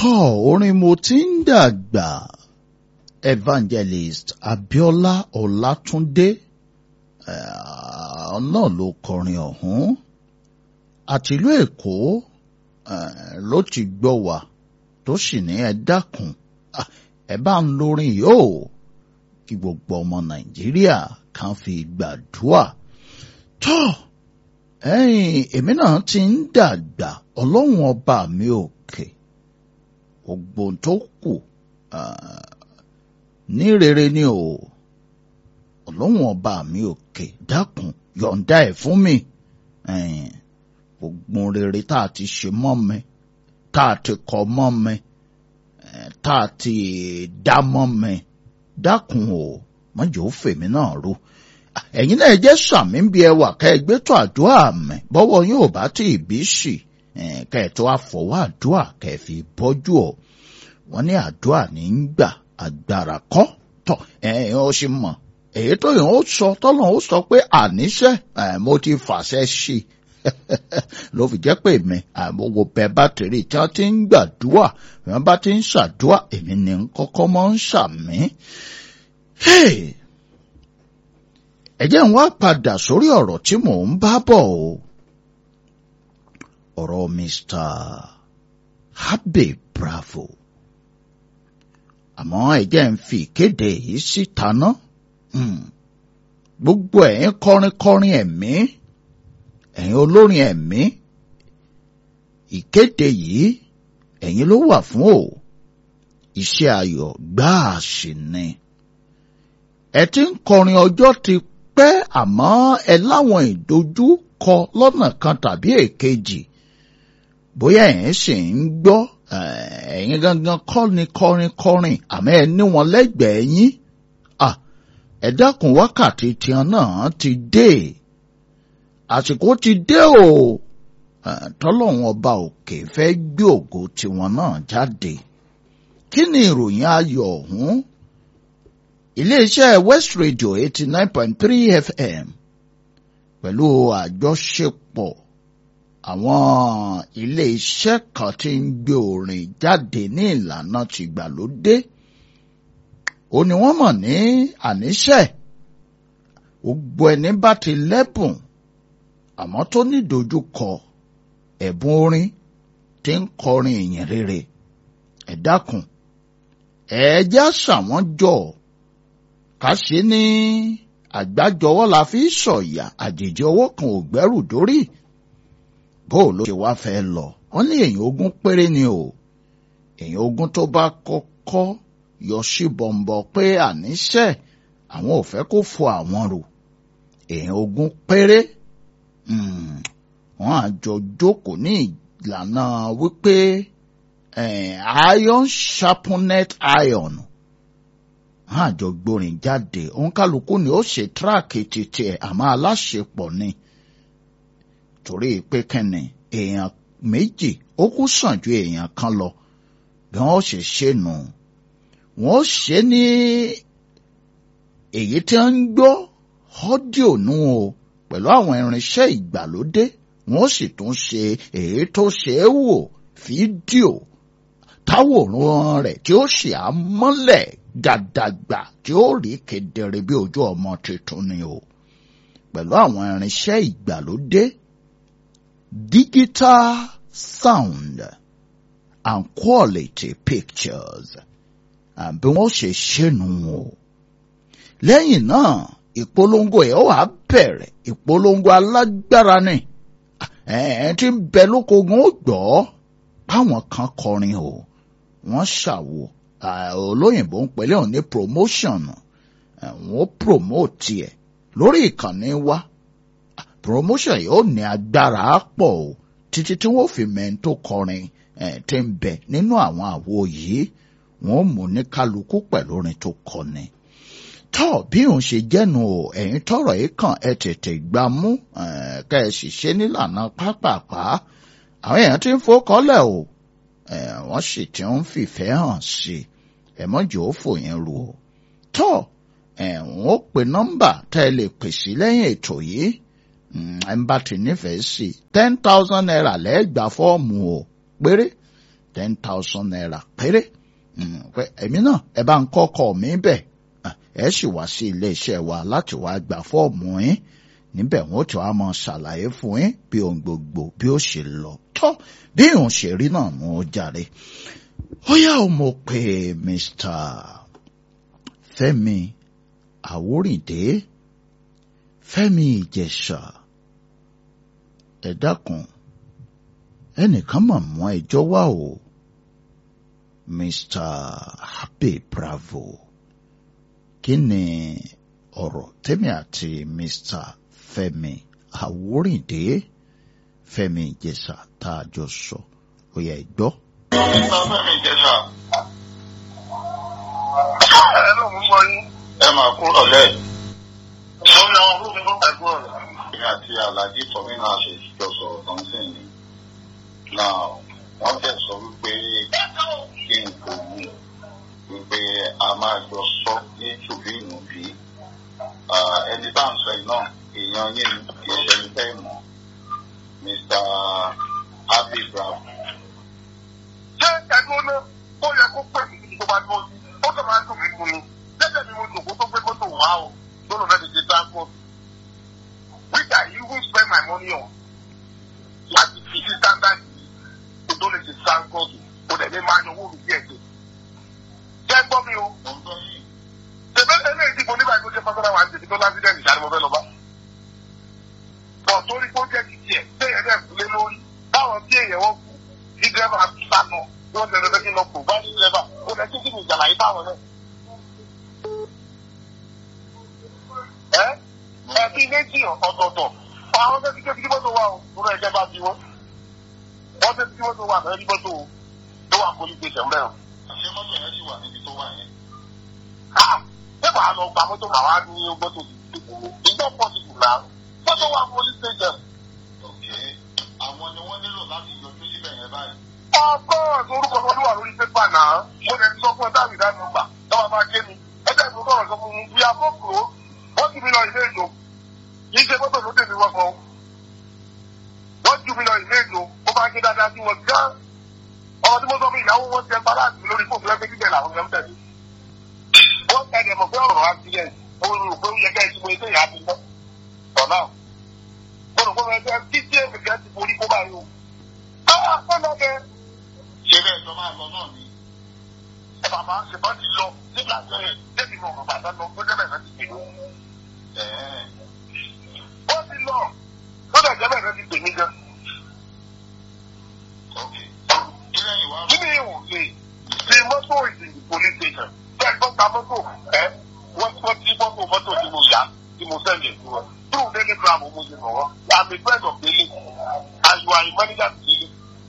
tọ́ orin mo ti ń dàgbà evangelist Abíọ́lá Ọlátúndé náà ló kọrin ọ̀hún àtìlú Èkó ló ti gbọ́ wá tó sì ní ẹ dákun ẹ bá ń lórin yóò kí gbogbo ọmọ Nàìjíríà kan fi gbàdúrà tọ́ ẹ̀yìn èmi náà ti ń dàgbà ọlọ́run ọba mi òkè gbogbo tó kù ní rere ni o ọlọ́run ọba mi òkè dákun yọ̀ǹda ẹ̀ fún mi gbogbo rere tá a ti ṣe mọ́ mi tá a ti kọ́ mọ́ mi tá a ti dá mọ́ mi dákun o mọ́jọ́ fèmí náà rú ẹ̀yin náà jẹ́ sàmì ń bí ẹwà ká ẹ gbé tó àdúrà mẹ́ bọ́wọ́ yóò bá tí ì bí sì ká ẹ tó àfọwọ́ àdúrà ká ẹ fi bọ́jú ọ wọ́n ní àdúrà ní ń gbà agbára kọ́ tọ̀ ẹ̀yin ó sì mọ̀ èyí tó yàn ó sọ tọ́lọ̀ ó sọ pé àníṣe mo ti fàṣẹ sí ló fi jẹ́ pé mi àmọ́wò bẹ́ẹ̀ bá tèrè tí wọ́n ti ń gbàdúrà wọ́n bá ti ń ṣàdúrà èmi ní kọ́kọ́ mọ́ ń ṣàmì. Hey! ẹ jẹ́ n wá padà sórí ọ̀rọ̀ tí mò ń bá bọ̀ o ọ̀rọ̀ Mr. Abe Bravo àmọ́ ẹ jẹ́ n fi ìkéde yìí síta ná gbogbo ẹ̀yin kọrinkọrin ẹ̀mí ẹ̀yin olórin ẹ̀mí ìkéde yìí ẹ̀yin ló wà fún o iṣẹ́ ayọ̀ gbáà sí ni ẹ ti ń kọrin ọjọ́ ti pẹ́ àmọ́ ẹ láwọn ìdojúkọ lọ́nà kan tàbí èkejì bóyá ẹ̀yin sì ń gbọ́ ẹ̀yin gangan kọ́ ni kọrin kọrin àmọ́ ẹ ní wọn lẹ́gbẹ̀ẹ́ yín ẹ dákun wákàtí tiẹ̀ náà ti dé àsìkò ti dé o tọ́lọ́run ọba òkè fẹ́ gbé ògo tiwọn náà jáde kí ni ìròyìn ayọ̀ ọ̀hún iléeṣẹ́ West Radio eighty nine point three FM pẹ̀lú àjọṣepọ̀ àwọn iléeṣẹ́ kan tí ń gbé orin jáde ní ìlànà tìgbàlódé ó ní wọ́n mọ̀ ní àníṣe gbogbo ẹni bá ti lẹ́bùn àmọ́ tó ní ìdojúkọ ẹ̀bùn orin tí ń kọrin ìyìn rere ẹ dákun ẹ já sàwọn jọ ká ṣe ní àgbájọwọ́ la fi sọ̀yà àjèjì ọwọ́ kan ò gbẹ́rù dórí bó ló ṣe wá fẹ́ lọ wọ́n ní èèyàn ogún péré ni o èèyàn ogún tó bá kọ́kọ́ yọ sí bọ̀m̀bọ̀ pé àníṣe àwọn ò fẹ́ kó fọ àwọn rò èèyàn ogún péré wọ́n àjọ jókòó ní ìlànà wípé iron sharpened iron wọ́n àjọ gbórin jáde òǹkálukú ni ó ṣe tíráàkì títí ẹ̀ àmọ́ aláṣepọ̀ ni torí pé kẹ́ni èèyàn méjì ó kú sàn ju èèyàn kan lọ bí wọ́n ṣe ṣe nù wọ́n ṣe ní èyí tí wọ́n ń gbọ́ ọ́díò nù o pẹ̀lú àwọn irinṣẹ́ ìgbàlódé wọ́n sì tún ṣe èyí tó ṣe é wò fídíò táwòrán rẹ̀ tí ó ṣe àmọ́lẹ̀ gàdàgbà tí ó rí kedere bí ojú ọmọ tuntun ni o pẹ̀lú àwọn irinṣẹ́ ìgbàlódé digital sound and quality pictures àbí wọ́n ṣe ṣẹ́nu o lẹ́yìn náà ìpolongo ẹ̀ wà bẹ̀rẹ̀ ìpolongo alágbára ni ẹ̀ ti ń bẹ lókogun ó gbọ́ báwọn kan kọrin o wọ́n ṣàwò olóyìnbó ń pẹ̀lẹ́ òní promotion wọ́n promote ẹ̀ lórí ìkànnì wa promotion yóò ní agbára pọ̀ o títí tí wọ́n fi mẹ́ńtò kọrin tí ń bẹ nínú àwọn àwo yìí wọ́n mú ní kálukú pẹ̀lú orin tó kọni tọ́ bí òun ṣe jẹ́nu o ẹ̀yin tọrọ yìí kàn ẹ tètè gbá mú ká ẹ sì ṣe nílànà pápápá àwọn èèyàn ti ń fọkọ́lẹ̀ o wọ́n sì ti ń fìfẹ́ hàn sí ẹ̀mọ́jọ́ òfò yẹn ru o tọ́ ẹ̀wọ̀n ó pe nọ́mbà tá ẹ lè pèsè lẹ́yìn ètò yìí ẹ̀ ń bá ti nífẹ̀ẹ́ sí ten thousand naira lẹ́ẹ̀gbà fọ́ọ̀mù o péré ten thousand naira péré pé èmi náà ẹ bá ń kọ́kọ́ mi bẹ̀ ẹ sì wá sí iléeṣẹ́ wa láti wá gba fọ́ọ̀mù yín níbẹ̀ wọ́n tí wàá mọ ṣàlàyé fún yín bí ohun gbogbo bí ó ṣe lọ tọ́ bí òun ṣe rí náà mú ó jàre. ó yá o mo pè Mr. Fẹ́mi Àwórìndé Fẹ́mi Ìjẹ̀ṣà ẹ dákun ẹnìkan mọ̀ mọ́ ẹjọ́ wá o Mr. Happy Bravo kí ni ọ̀rọ̀ tèmi àti Mr. Fẹ́mi Àwórìndé Fẹ́mi Ìjẹ̀ṣà tá a jọ sọ ó yẹ gbọ́. Mr. Fẹ́mi Ìjẹ̀ṣà. Ẹ ló mú sọ yín. Ẹ máa kúrò lẹ̀. Mo ní àwọn olóògùn tó pẹ̀ kúrò lẹ̀. Èmi àti Alhaji Tọ́mí náà ṣe ìjọ sọ̀rọ̀ tán sí ni. Náà wọ́n tẹ̀ sọ wípé kí n kò wù wípé a máa jọ sọ ní tùbí ìnùbí. Ẹni bá ń sọ yìí náà èèyàn yín ni kì í ṣe ẹni tẹ́ mọ̀. Mr. Happy Bravo ṣé ẹgbẹ́ náà ó yẹ kó pè mí tó bá dúró sí ó tó máa ń dùn mí fún mi jẹ́jẹ́ mi mo dùn kó tó gbé mọ́tò wá o lónà fẹ́ẹ́ tètè transport which I even spend my money on láti fi sí standard yìí kó tó lè ṣe transport kó dẹ̀ lè máa yan owó mi díẹ̀ díẹ̀. jẹ́ gbọ́ mi o. ṣèbẹ́ eléyìí tí mo nígbà tó jẹ́ pásítọ̀ wa ń tètè tó lásìdẹ̀ntì ìṣàlẹ̀ mo fẹ́ lọ bá. bọ̀ torí pé ó jẹ́ ti tiẹ̀ téèyàn dẹ̀ kúlé lórí báwọn tí èèyàn wọ́n kú tí dírẹ́fà sá lọ wọ́n tẹ̀lé fẹ́ kí n lọ kó bá ní dírẹ́fà ó lẹ kí kí ni ìjàlá yìí báwọn náà. ẹ ẹ bí méjì ọ̀tọ̀ọ̀tọ̀ àwọn fẹ́ kíkẹ́ kíkẹ́ mọ́tò wà ó lórí ẹ̀jẹ̀ bá bí wọ́n. wọ́n fẹ́ kíkẹ́ mọ́tò wà lórí mọ́tò tó wà police station bẹ́ẹ̀. àṣẹ mọ́tò yẹn sì wà níbi tó wà yẹn. ṣé wàá lọ gba mọ́tò màá wá ní mọ́tò ìjọ pọ̀ sí ìgbà mọ́tò wà police station. àwọn ni wọ́n nílò láti yọjú síbẹ̀ yẹn báyìí ọgọ́rùn orúkọ tó wà lórí pépà náà mo lè sọ fún ẹ dáàbì dáàbì gbà lọ́wọ́ máa ké mi ẹgbẹ́ ìlú bọ̀rọ̀ sọ fún mi bí abọ́kùrò wọ́n jù mí lọ ilé ìjò kì í ṣe mọ́tò ló tèmi wọ́n kan wọ́n jù mí lọ ilé ìjò ó máa ké dáadáa sí wọn gán ọmọ tí mo sọ fún ìyàwó wọn tẹ balance mi lórí fóònù lẹ́gbẹ́ kíkẹ́ làwọn yẹn ń tẹ̀lé wọ́n tẹ̀lé mọ̀ pé ọ̀rọ̀ accident ó rò pé ó yẹ ká ẹ ti mọ ilé ìyá mi lọ ọ̀nà mo rò pé mo ẹgbẹ́ títí èmi kẹ́ ti forí kó báyìí o. Ah, ọ̀nà bẹ́ẹ̀ ṣe bẹ́ẹ̀ tó máa lọ náà ni. ẹ bàbá ṣèbọn ti lọ nígbà tó yẹ débi mọ̀ bàbá tó lọ gbọ́dọ̀ bẹ̀rẹ̀ ti pè mí. wọ́n ti lọ gbọ́dọ̀ jẹ́ bẹ̀rẹ̀ ti pè mí gan. kí ni ìwò lè ṣe mọ́tò ìdìbò police station fẹ́ gbọ́ ta mọ́tò ẹ wọ́n ti wọ́n ti mọ́tò mọ́tò tí mo yá tí mo sẹ́yìn fún wọn. through daily gram mo ṣe mọ̀ wọ́n i'm a friend of daily and you are a manager to daily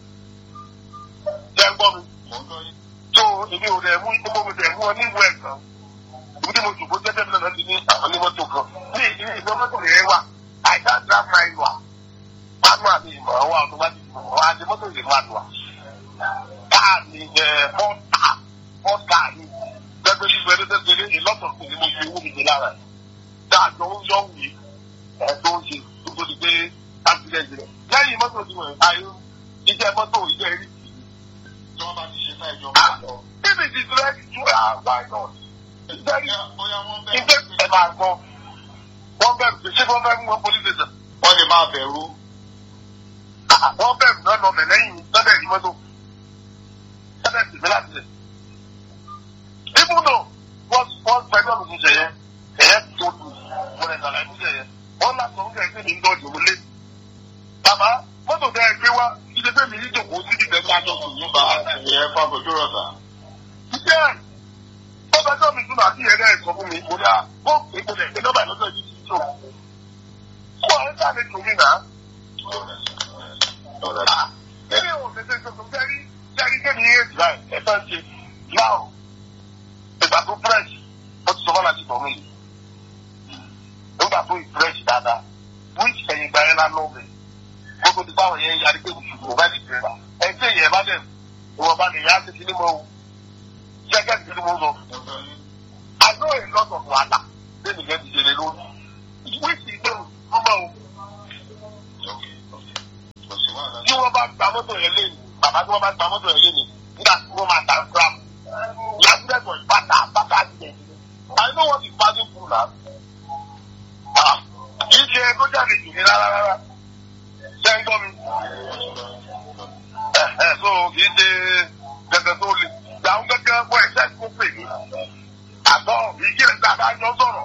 jẹ́ gbọ́ mi. tó èmi ò rẹ̀ mú gbogbo mi rẹ̀ mú ọ ní ìwé ẹ̀kan. ibi tí mo jù kó jẹ́jẹ́ mi náà ti ní àwọn onímọ́tò kan. ní ìdílé ìgbọ́ mọ́tò rẹ̀ wà I can drive my wà. manual ni ìmọ̀ wa automatic wà á di mọ́tò ìdè manual. káà ni fọ́ọ̀tà fọ́ọ̀tà ni gbẹgbẹ́ bí gbẹdẹ́ tẹ́tẹ́lẹ́ ìlọ́tọ̀ sí ni mo fi owó mi jẹ lára ẹ̀. dáàjọ ń yọ̀ wí ẹ̀ tó ń ṣe tó tó di pé accident rẹ̀. lẹ́yìn mọ́tò ti wọ̀ iṣẹ́ mọ́tò iṣẹ́ rí tí wọ́n bá ti ṣe fẹ́ ìjọba lọ. Bíbí ti ti rẹ́ ju àgbà náà. Ìjẹ́rìí ìjẹ́ ẹ̀ máa gbọ́. Wọ́n bẹ̀rù pé ṣé wọ́n fẹ́ mú wọn police station. Wọ́n lè máa bẹ̀rù. Wọ́n bẹ̀rù náà lọ mẹ̀lẹ́yìn lọ́dẹ̀ yìí mọ́tò. Lọ́dẹ̀ sì mí láti lẹ̀. Ibùdó wọ́n wọ́n pẹ̀lú ọ̀nà ìṣẹ̀ yẹn. Ẹ̀yẹ́ tó dùn. Mo lè sàlàyé ìṣẹ̀ yẹn. Wọ́n lásán ń kẹ́ ní ìdọ́jú wọlé. Bàbá mọ́tò tẹ́ ẹ gbé wá ilé fẹ́mi ní ìjòkó sí ibi tẹ́lẹ̀ àjọ sùn ní bá ẹ̀ fàbọ̀jú rọ̀ sà. Ṣé bọ́bá tó mi túnbà sí ẹ̀rẹ́ ẹ̀sọ́ fún mi mo ní à ó pè kò lè ṣe nọ́bà lọ́sọ̀ yìí ti tó. Fún àwọn ẹ̀ka mi tún mí nà. Nínú ìwọ̀n tètè tuntun jẹ́rí jẹ́rí kéde yé ìgbà ẹ̀ fẹ́ ṣe náà ìgbà tó fresh ó ti sọ fọ́nà ti tọ̀ mí. Nígbà tó ì fresh dáadáa wíìsì ẹ̀yìn ìgbà yẹn lánàá mi gbogbo ti báwọn yẹn yarí pé kò bá ti tẹ̀lé ẹ tí èyàn bá dẹ̀ ìwọ̀n bá lè yá sí kí ni mo jẹ́gẹ́ sí kí ni mo sọ. I know a lot of wàhálà lẹ́nu yẹn ti ṣẹlẹ̀ lórí. wíìsì ìgbẹ́ ọmọ o. tí wọ́n bá gba mọ́tò yẹn lé ní bàbá tí wọ́n bá gba mọ́tò yẹn lé ní ṣe tó jáde jù ní rárá rárá ṣe ń gbọ́ mi. ẹ ẹ so kì í ṣe gẹ́gẹ́ tó le gbàùn gẹ́gẹ́ wọ́n ẹ̀ṣẹ́ kó pè mí. àtọ́ ìkíni tá a bá jọ sọ̀rọ̀